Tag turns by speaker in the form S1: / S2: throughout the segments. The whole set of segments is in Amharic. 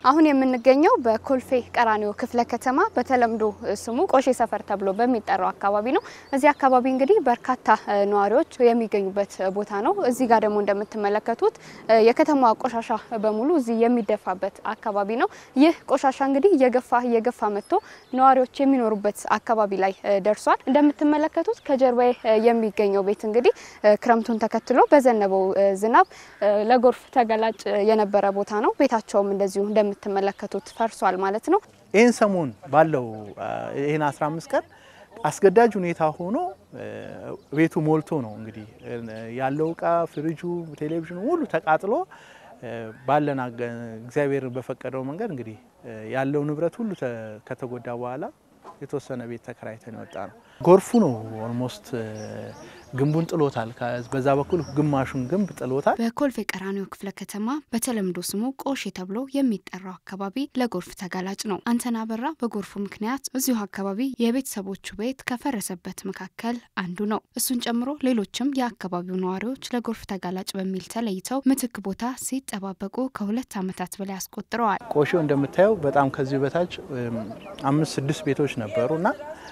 S1: አሁን የምንገኘው በኮልፌ ቀራኒዮ ክፍለ ከተማ በተለምዶ ስሙ ቆሼ ሰፈር ተብሎ በሚጠራው አካባቢ ነው። እዚህ አካባቢ እንግዲህ በርካታ ነዋሪዎች የሚገኙበት ቦታ ነው። እዚህ ጋር ደግሞ እንደምትመለከቱት የከተማዋ ቆሻሻ በሙሉ እዚህ የሚደፋበት አካባቢ ነው። ይህ ቆሻሻ እንግዲህ እየገፋ እየገፋ መጥቶ ነዋሪዎች የሚኖሩበት አካባቢ ላይ ደርሷል። እንደምትመለከቱት ከጀርባዬ የሚገኘው ቤት እንግዲህ ክረምቱን ተከትሎ በዘነበው ዝናብ ለጎርፍ ተገላጭ የነበረ ቦታ ነው። ቤታቸውም እንደዚሁ እንደምትመለከቱት ፈርሷል ማለት ነው።
S2: ይህን ሰሞን ባለው ይህን 15 ቀን አስገዳጅ ሁኔታ ሆኖ ቤቱ ሞልቶ ነው እንግዲህ ያለው እቃ ፍሪጁ፣ ቴሌቪዥኑ ሁሉ ተቃጥሎ ባለን እግዚአብሔር በፈቀደው መንገድ እንግዲህ ያለው ንብረት ሁሉ ከተጎዳ በኋላ የተወሰነ ቤት ተከራይተን የወጣ ነው። ጎርፉ ነው ኦልሞስት ግንቡን ጥሎታል። በዛ በኩል ግማሹን ግንብ ጥሎታል።
S1: በኮልፌ ቀራኒዮ ክፍለ ከተማ በተለምዶ ስሙ ቆሼ ተብሎ የሚጠራው አካባቢ ለጎርፍ ተጋላጭ ነው። አንተና በራ በጎርፉ ምክንያት እዚሁ አካባቢ የቤተሰቦቹ ቤት ከፈረሰበት መካከል አንዱ ነው። እሱን ጨምሮ ሌሎችም የአካባቢው ነዋሪዎች ለጎርፍ ተጋላጭ በሚል ተለይተው ምትክ ቦታ ሲጠባበቁ ከሁለት ዓመታት በላይ አስቆጥረዋል።
S2: ቆሼው እንደምታየው በጣም ከዚህ በታች አምስት ስድስት ቤቶች ነበሩ እና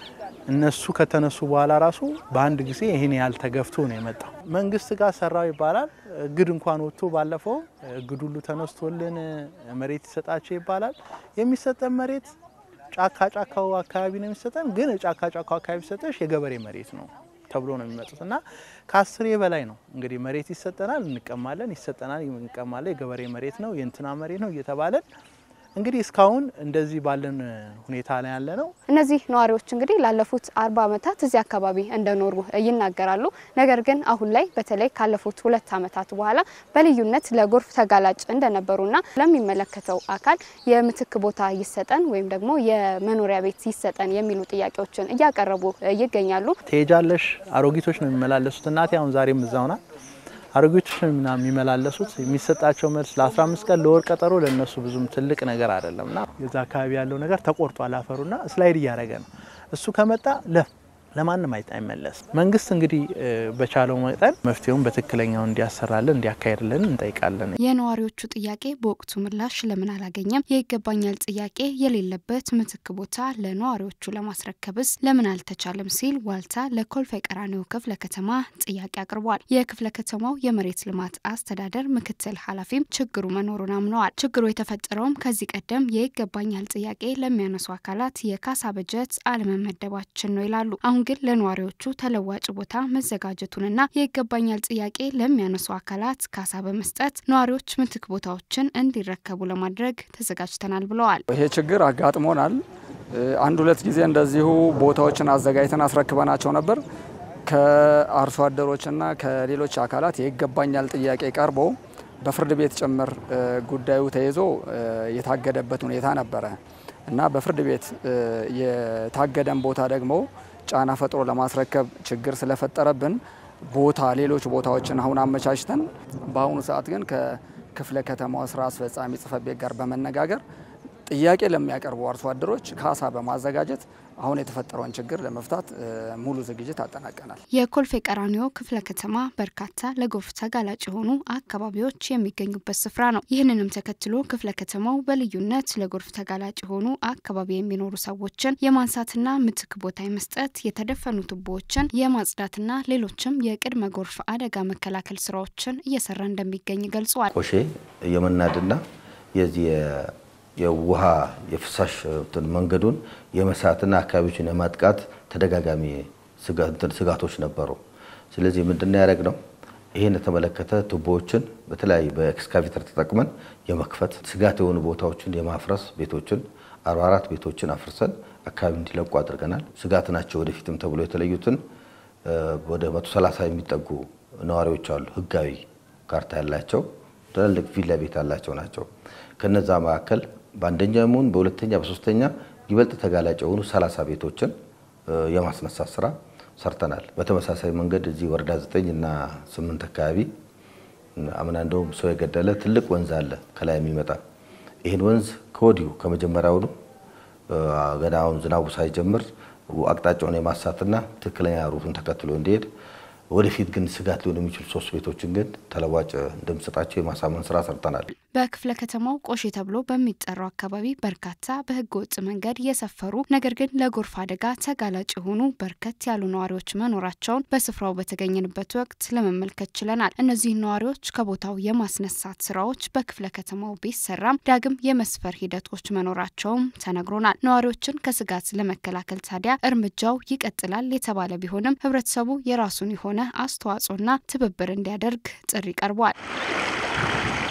S2: እነሱ ከተነሱ በኋላ ራሱ በአንድ ጊዜ ይህን ያህል ተገፍቶ ነው የመጣው። መንግስት ጋር ሰራው ይባላል። እግድ እንኳን ወጥቶ ባለፈው እግድ ሁሉ ተነስቶልን መሬት ይሰጣቸው ይባላል። የሚሰጠን መሬት ጫካ ጫካው አካባቢ ነው የሚሰጠን። ግን ጫካ ጫካው አካባቢ ሲሰጠሽ የገበሬ መሬት ነው ተብሎ ነው የሚመጡት እና ከአስሬ በላይ ነው እንግዲህ መሬት ይሰጠናል፣ እንቀማለን፣ ይሰጠናል፣ እንቀማለን። የገበሬ መሬት ነው የእንትና መሬት ነው እየተባለን እንግዲህ እስካሁን እንደዚህ ባለን ሁኔታ ላይ ያለ ነው።
S1: እነዚህ ነዋሪዎች እንግዲህ ላለፉት አርባ ዓመታት እዚህ አካባቢ እንደኖሩ ይናገራሉ። ነገር ግን አሁን ላይ በተለይ ካለፉት ሁለት ዓመታት በኋላ በልዩነት ለጎርፍ ተጋላጭ እንደነበሩና ለሚመለከተው አካል የምትክ ቦታ ይሰጠን ወይም ደግሞ የመኖሪያ ቤት ይሰጠን የሚሉ ጥያቄዎችን እያቀረቡ ይገኛሉ።
S2: ትሄጃለሽ፣ አሮጊቶች ነው የሚመላለሱት። እናቴ አሁን ዛሬም እዛው ናት። አሮጊቶች ነው የሚመላለሱት። የሚሰጣቸው መልስ ለ15 ቀን ለወር ቀጠሮ ለእነሱ ብዙም ትልቅ ነገር አይደለም እና የዛ አካባቢ ያለው ነገር ተቆርጧል። አፈሩና ስላይድ እያደረገ ነው። እሱ ከመጣ ለ ለማንም አይመለስም። መንግስት እንግዲህ በቻለው መጠን መፍትሄውን በትክክለኛው እንዲያሰራልን እንዲያካሄድልን እንጠይቃለን።
S1: የነዋሪዎቹ ጥያቄ በወቅቱ ምላሽ ለምን አላገኘም? የይገባኛል ጥያቄ የሌለበት ምትክ ቦታ ለነዋሪዎቹ ለማስረከብስ ለምን አልተቻለም? ሲል ዋልታ ለኮልፌ ቀራኒዮ ክፍለ ከተማ ጥያቄ አቅርቧል። የክፍለ ከተማው የመሬት ልማት አስተዳደር ምክትል ኃላፊም ችግሩ መኖሩን አምነዋል። ችግሩ የተፈጠረውም ከዚህ ቀደም የይገባኛል ጥያቄ ለሚያነሱ አካላት የካሳ በጀት አለመመደባችን ነው ይላሉ። አሁን ግን ለነዋሪዎቹ ተለዋጭ ቦታ መዘጋጀቱንና የይገባኛል ጥያቄ ለሚያነሱ አካላት ካሳ በመስጠት ነዋሪዎች ምትክ ቦታዎችን እንዲረከቡ ለማድረግ ተዘጋጅተናል ብለዋል።
S3: ይሄ ችግር አጋጥሞናል። አንድ ሁለት ጊዜ እንደዚሁ ቦታዎችን አዘጋጅተን አስረክበናቸው ነበር። ከአርሶ አደሮችና ከሌሎች አካላት የይገባኛል ጥያቄ ቀርቦ በፍርድ ቤት ጭምር ጉዳዩ ተይዞ የታገደበት ሁኔታ ነበረ እና በፍርድ ቤት የታገደን ቦታ ደግሞ ጫና ፈጥሮ ለማስረከብ ችግር ስለፈጠረብን ቦታ ሌሎች ቦታዎችን አሁን አመቻችተን በአሁኑ ሰዓት ግን ከክፍለ ከተማው ስራ አስፈጻሚ ጽሕፈት ቤት ጋር በመነጋገር ጥያቄ ለሚያቀርቡ አርሶ አደሮች ካሳ በማዘጋጀት አሁን የተፈጠረውን ችግር ለመፍታት ሙሉ ዝግጅት አጠናቀናል።
S1: የኮልፌ ቀራኒዮ ክፍለ ከተማ በርካታ ለጎርፍ ተጋላጭ የሆኑ አካባቢዎች የሚገኙበት ስፍራ ነው። ይህንንም ተከትሎ ክፍለ ከተማው በልዩነት ለጎርፍ ተጋላጭ የሆኑ አካባቢ የሚኖሩ ሰዎችን የማንሳትና ምትክ ቦታ የመስጠት የተደፈኑ ቱቦዎችን የማጽዳትና ሌሎችም የቅድመ ጎርፍ አደጋ መከላከል ስራዎችን እየሰራ እንደሚገኝ ገልጿል።
S4: ቆሼ የመናድና የዚህ የውሃ የፍሳሽ መንገዱን የመሳትና አካባቢዎችን የማጥቃት ተደጋጋሚ ስጋቶች ነበሩ። ስለዚህ ምንድነው ያደረግ ነው? ይህን የተመለከተ ቱቦዎችን በተለያዩ በኤክስካቬተር ተጠቅመን የመክፈት ስጋት የሆኑ ቦታዎችን የማፍረስ ቤቶችን 44 ቤቶችን አፍርሰን አካባቢ እንዲለቁ አድርገናል። ስጋት ናቸው ወደፊትም ተብሎ የተለዩትን ወደ 130 የሚጠጉ ነዋሪዎች አሉ። ህጋዊ ካርታ ያላቸው ትላልቅ ቪላ ቤት ያላቸው ናቸው። ከነዛ መካከል በአንደኛ ሙን በሁለተኛ በሶስተኛ ይበልጥ ተጋላጭ የሆኑ 30 ቤቶችን የማስነሳት ስራ ሰርተናል። በተመሳሳይ መንገድ እዚህ ወረዳ 9 እና 8 አካባቢ አምና እንደውም ሰው የገደለ ትልቅ ወንዝ አለ ከላይ የሚመጣ ይህን ወንዝ ከወዲሁ ከመጀመሪያውኑ ገና አሁን ዝናቡ ሳይጀምር አቅጣጫውን የማሳትና ትክክለኛ ሩቱን ተከትሎ እንዲሄድ ወደፊት ግን ስጋት ሊሆኑ የሚችሉ ሶስት ቤቶችን ግን ተለዋጭ እንደምሰጣቸው የማሳመን ስራ ሰርተናል።
S1: በክፍለ ከተማው ቆሼ ተብሎ በሚጠራው አካባቢ በርካታ በህገ ወጥ መንገድ የሰፈሩ ነገር ግን ለጎርፍ አደጋ ተጋላጭ የሆኑ በርከት ያሉ ነዋሪዎች መኖራቸውን በስፍራው በተገኘንበት ወቅት ለመመልከት ችለናል። እነዚህን ነዋሪዎች ከቦታው የማስነሳት ስራዎች በክፍለ ከተማው ቢሰራም ዳግም የመስፈር ሂደቶች መኖራቸውም ተነግሮናል። ነዋሪዎችን ከስጋት ለመከላከል ታዲያ እርምጃው ይቀጥላል የተባለ ቢሆንም ህብረተሰቡ የራሱን የሆነ አስተዋጽኦና ትብብር እንዲያደርግ ጥሪ ቀርቧል።